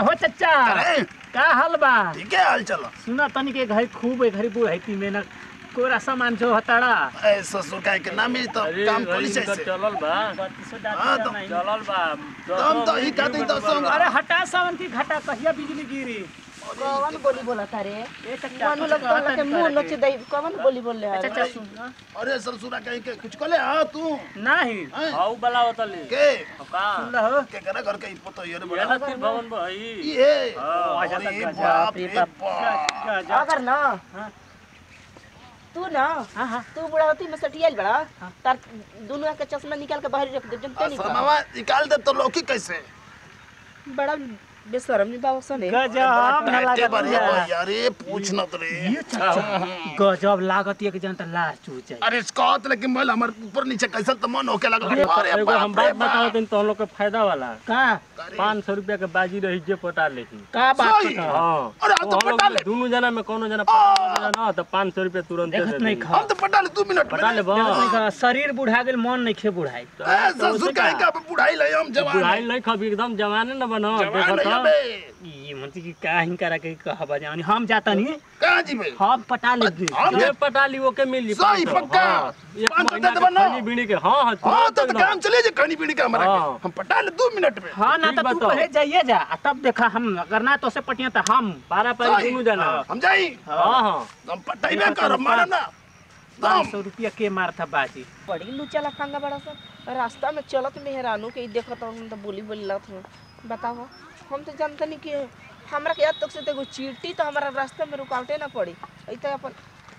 हो चचा अरे का हाल बा ठीक है हाल चलो सुना तनी के घरी खूब घरी बुढ़ाई में ना कोरा सामान जो हताड़ा ए ससुर का के ना मिली तो काम पुलिस इनकर से चलल बा हाँ, तो- चलल बा तुम तो ही कहते तो संग अरे हटा सावन की घटा कहिया बिजली गिरी कौन बोली बोला तारे ए चचा मनु लोग तो के मुंह नोच दई कौन बोली बोल रहे चचा हैं सुन ना। अरे ससुरा कहीं के कुछ कले हां तू नहीं हैं? हाउ बला होतली के का सुन हो के करे घर के पतो ये रे ये बड़ा ना फिर भवन भाई ये हाँ, अच्छा, अरे अच्छा, बाप रे रे बाप। बाप जा, जा। अगर ना हाँ। तू ना हाँ हाँ तू बुढ़ावती में सटियल बड़ा हाँ। तार दोनों के चश्मा निकाल के बाहर रख दे जनते नहीं का समावा निकाल दे तो लौकी कैसे बड़ा बेशरम नहीं बाबा सने गजब ना बैठे लागत बड़े या। भैया रे पूछ न तो रे ये चचा गजब लागत एक जनता लाश चू जाए अरे कहत लेकिन मोबाइल हमारे ऊपर नीचे कैसे तो मन होके लगल अरे एगो हम बाप रे बात बताओ दिन तो हम लोग के फायदा वाला का पाँच सौ रुपया के बाजी रही जे पटा लेही का बात सही। करता हाँ अरे हम तो हम लोग पटा ले दोनों जना में कोनो जना पटा लेना ना तो पाँच सौ रुपया तुरंत दे देखत नहीं देही। खा हम तो पटा ले दो मिनट में पटा ले बा देखत नहीं खा शरीर बुढ़ा गेल मन नहीं खे बुढ़ाई ए, ससुर का का बुढ़ाई ले हम जवान बुढ़ाई नहीं खबी एकदम जवाने न बनो जवान देखो नहीं तो बे ई मनती की का हिं करा के कहबा जानी हम जाता नहीं कहां जी बे हम पटा ले हम ये पटा ली ओके मिल ली सही, पाँच सौ। पक्का। हाँ, एक पाँच सौ महीना दे के देबा ना। खाली बीड़ी के हाँ हाँ हां तुरंत तो एकदम। काम चले जे कहानी पीड़ी का हमारा हाँ। के। हम पटा ले दो मिनट में हाँ ना ठीक तो तू बताओ। पहले जाइए जा आ तब देखा हम अगर ना तो से पटिया तो हम पारा पारी सही। दोनों जना हम जाई हाँ हाँ हम पटाइबे कर मारा ना पाँच दम सौ रुपया के मार था बाजी बड़ी लुचा लफांगा बड़ा सा रास्ता में चलत मेहरानू के ई देखत हम तो बोली बोली लगत हूँ बताओ हम तो जानते नहीं कि हमरा के आज तक से तो एगो चीटी तो हमारा रास्ते में रुकावटे ना पड़ी ऐसे अपन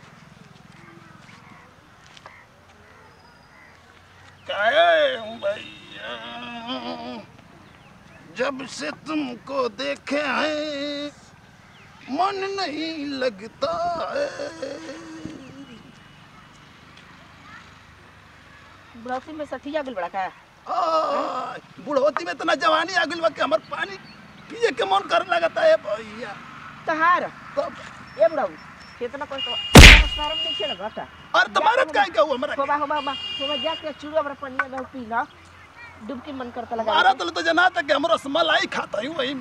काहे हूँ भैया जब से तुमको देखे हैं मन नहीं लगता है बुढ़ौती में सठिया गल बड़ा का आ, बुढ़ोती में इतना जवानी आ गइल बा कि हमर पानी पिए के मन करे लगता है भैया तहार तब ए बुढ़ऊ कितना कोई तो शर्म नहीं खेल घटा अरे तुम्हारा काय का हुआ हमरा होबा होबा होबा होबा जाके चूड़ा बड़ा पनिया में पी ला डुबकी मन करता लगा मारा तो तो जना तक हमरो मलाई खाता हूँ वही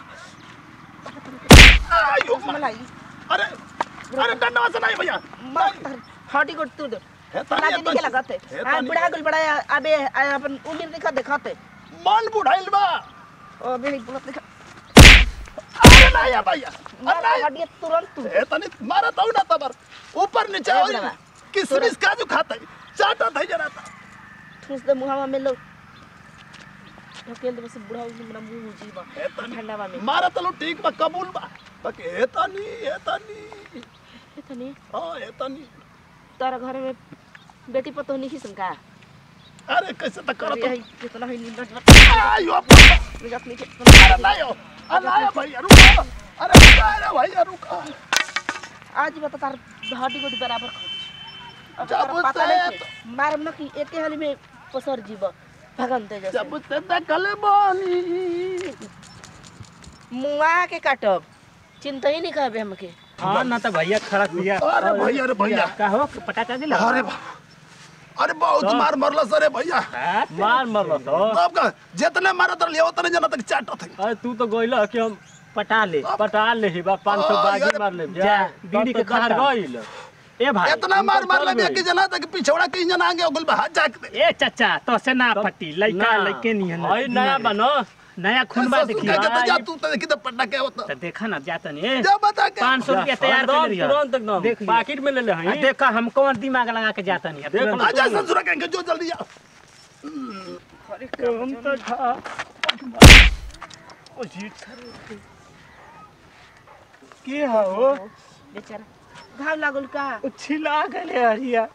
आयो मलाई अरे अरे डंडा से नहीं भैया मार हटी को तू दे हे तना तानी दिन के लगते हे हां तानी बुढ़ा गल बड़ा अबे अपन उम्र दिखा देखते मन बुढ़ाइल बा ओ बेनी बुढ़त दिखा अरे नहीं आ भैया अरे मार नहीं हटिए तुरंत तू हे तनी मारा तो ना तबर ऊपर नीचे ए होई बुढ़वा, किसमिस काजू खाता है चाटा था जरा था ठूस दे मुहावा में लो ढकेल दे बस बुढ़ा उस मेरा मुंह जीवा हे तनी ठंडावा में मारा तो ठीक बा कबूल बा बाकी हे तनी हे तनी इतनी हां हे तनी तारा घर में बेटी पतो नहीं संका अरे कैसे तक करो अरे तो कितना है नींद आयो निकल नीचे अरे नहीं हो अरे नहीं हो भैया रुको अरे रुको अरे भैया रुको आज बता तार हड्डी गोडी बराबर खा अब जब तारा पता से नहीं के मारम न कि एके हाली में पसर जीव भगन ते जैसे जब से देखल बानी मुआ के काटब चिंता ही नहीं करबे हमके हाँ ना तो भैया खड़ा दिया अरे भैया अरे भैया का हो पटा का दिला अरे बा- अरे बहुत मार मरला सरे भैया मार मरलो तो तब का जितने मारा तर लिया उतने जना तक चाटो थे अरे तू तो गइल कि हम पटा ले पटा ले ही बा पाँच सौ आ, बाजी यार, मार ले जा, बीड़ी के बाहर खत्म। गइल ए भाई इतना मार ऊपर मार चल ले गई। कि जना तक पिछौड़ा के जना आगे ओगल बा हाथ जाक दे ए चचा तो से ना फटी लइका ना, लइके नहीं है हई नया बनो नया खून बा ससुर देखी का कहता जा आई- तू तो देखी तो पटना के होता तो देखा ना जाता नहीं जा बता के पाँच सौ रुपया तैयार कर लिया तुरंत एकदम देख लिया। पाकिट में ले ले आ, हई देखा हम कौन दिमाग लगा के जाता नहीं देख लो। आजा ससुर कहेंगे जो जल्दी आ हम तो था ओ जी के हो बेचारा घाव लागल का ओ छिला गले हरिया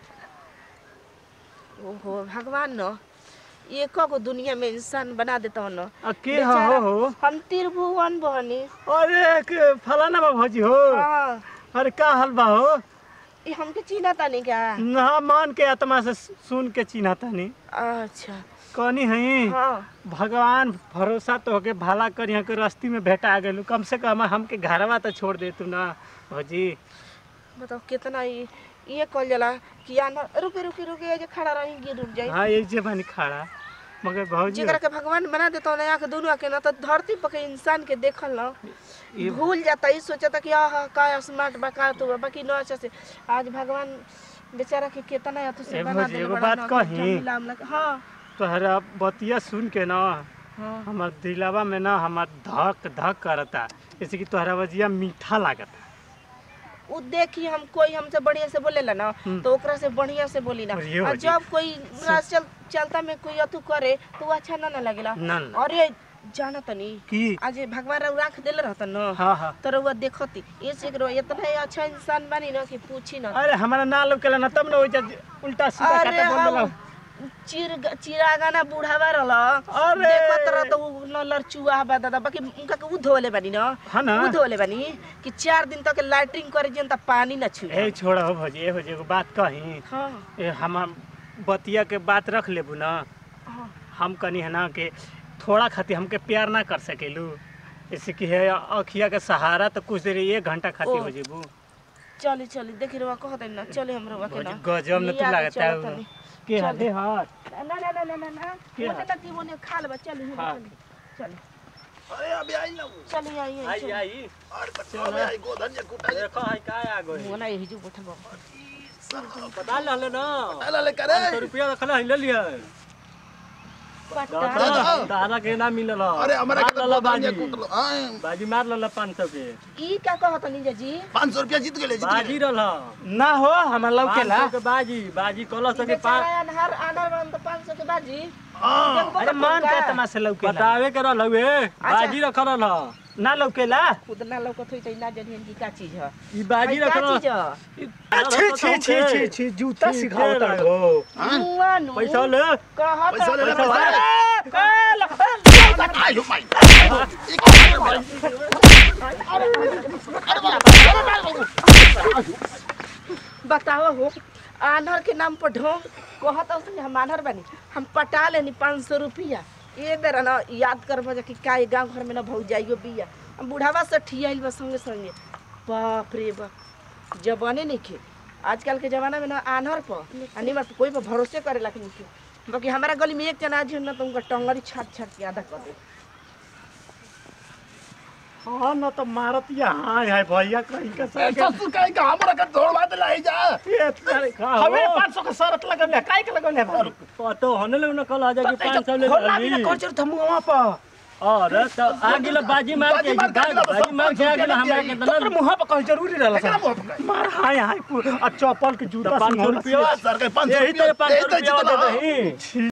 ओहो भगवान न एक को दुनिया में इंसान बना देता न आ, के बेचारा, हो हो हम त्रिभुवन बहनी अरे के फलाना बा भौजी हो हाँ अरे का हाल बा हो ये हमके चिन्हा तानी क्या ना मान के आत्मा से सुन के चिन्हा तानी अच्छा कहनी हई हाँ भगवान भरोसा तो होके भला कर यहाँ के रस्ती में भेटा गेलू कम से कम हमके घरवा तो छोड़ दे तू ना भौजी बताओ कितना ये ये कल जला कि आना रुके रुके रुके ये जे खड़ा रही गिर रुक जाई हाँ ये जे बनी खड़ा मगर भौजी जेकरा के भगवान बना देता ना आके दोनों आके ना तो धरती पर के इंसान के देखल ना ये- भूल जाता ई सोचता कि आहा का स्मार्ट बा का तो बा, बाकी ना अच्छा से आज भगवान बेचारा के कितना या तो से ए बना भौजी, देले एगो बड़ा बात ना, कही? जमीला हमला के- हाँ तोहरा बतिया सुन के ना हाँ हमार दिलावा में ना हमार धक धक करता जैसे कि तोहरा बजिया मीठा लागता उ देखी हम कोई हमसे बढ़िया से बोलेला ना हम्म। तो ओकरा से बढ़िया से बोली ना और ये और बाजी। जब कोई रास चल चलता में कोई अतु करे तो वो अच्छा ना ना लगेला ना ना और ये जाना तनी की आज ये भगवान रउ राख देले रहता न हाँ हाँ तो रउआ देखती ये से करो इतना ही अच्छा इंसान बनी ना कि पूछी ना अरे हमारा ना लौकेला ना तब ना हो उल्टा सीधा अरे खाता बोल हम देला चिर चिरागाना बुढ़ावा रहल अरे। देखत रह तो उ न लड़चुआ बा दादा बाकी उनका के उ धोले बानी न हाँ ना उ धोले बानी कि चार दिन तक लैट्रिन करे जन त पानी न छू ए छोड़ा हो भौजी ए भौजी एगो बात कही हाँ ए हमार बतिया के बात रख लेबू ना हाँ हम कनी है ना कि थोड़ा खातिर हमके प्यार ना कर सकेलू जैसे कि है अखिया के सहारा तो कुछ देर एक घंटा खातिर ओ। हो जेबू चली चली देखी रउआ कहत ना चले हम रउआ के ना गजब न तू लिया के लागता है चलत तनी। के चल। हाथे हाथ ना ना ना ना ना ना के ओने हाथ? तक ओने खा लेबा चली हाँ। चली चली अरे अभी आई ना वो। चली आई आई आई चली। आई और बच्चा अभी आई गोधन या कुटा देखो है का आ गई मुआ ना यही जो बैठल बा पता ले ना अला ले करे पाँच सौ रुपया रखला है ले लिया पट्टा दादा। तारा के ना मिलल ह। अरे हमारा मार के तो लला गोधन या बाजी कुटलो हां बाजी मार लला पाँच सौ के ई का कहत नीजा जी 500 रुपया जीत गेले जीत बाजी गेले रहल ह। ना हो हमार पाँच लौकेला सौ के बाजी बाजी कलस के पाँच बेचारा अनहर अनहर बन तो 500 के बाजी हां देखबो अरे तो मान का? के तमाशा लौकेला बतावे के रहल हुए बाजी रखल रहल ह। ना लौकेला खुद ना लौकत होई त ना जनियन की का चीज है ई बाजी का रखल चीज है छी छी छी छी छी जूता सिखावता हो मुआ नु पैसा ले कहत पैसा ले ले पैसा पैसा ले ए लखन आई हो माई बताओ हो आनर के नाम पर ढोंग कहत हो हम आनर बनी हम पटा लेनी पाँच सौ रुपया ये बेरा ना याद कर बजा कि का गांव घर में ना भौज जाइयो बिया हम बुढ़ावा से ठियाइल बा संगे संगे बाप रे बाप जवाने नहीं खे आजकल के जमाना में ना आनर पर अनिमा पे कोई पर भरोसे करे ला नहीं खे बाकी हमारा गली में एक जना आज ना तो उनका टंगरी छाट छाट के आधा कर दे हाँ ना तो मारत यहाँ है भैया कहीं का सर ससुर काई का हमरा के दौड़वा दे लाई जा ये तारे का हो? हमें 500 का शरत लगल है काहे के लगल है भाई पतो हने ले ना कल आ जा कि पाँच सौ ले खोला भी ना ली। कौन चोर थम वहां पर अरे तो आ गेल बाजी मार के बाजी मार के आ गेल, बाजी मार के आ गेल हमरा के तोर तना मुंह पर कहीं जरूरी रहला एकरा सर मुंह पे काई? मार हाय हाय आ चप्पल के जूता तो 500 सिंघाड़ा रुपया सर के 500 यही तेरे पाँच सौ दे दे रुपया जीत दे ला। दही छी